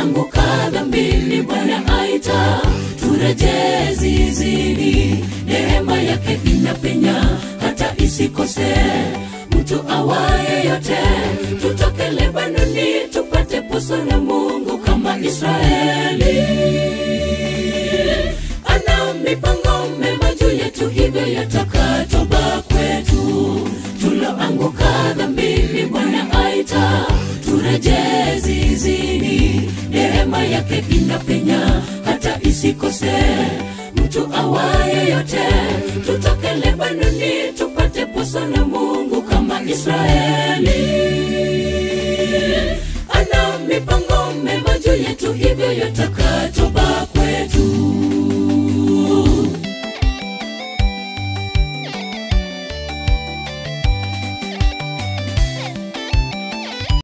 tuloanguka dhambini bwana aita turejee zizini neema yake inapenya hata isikose mtu awaye yote tutoke lebanoni tupate poso na mungu kama israeli ana mipango mema juu yetu hivyo yataka toba kwetu tuloanguka dhambini bwana aita turejee zizini neema yake inapenya hata isikose mtu awaye yote tutoke lebanoni tupate poso na mungu kama israeli ana mipango mema juu yetu hivyo yataka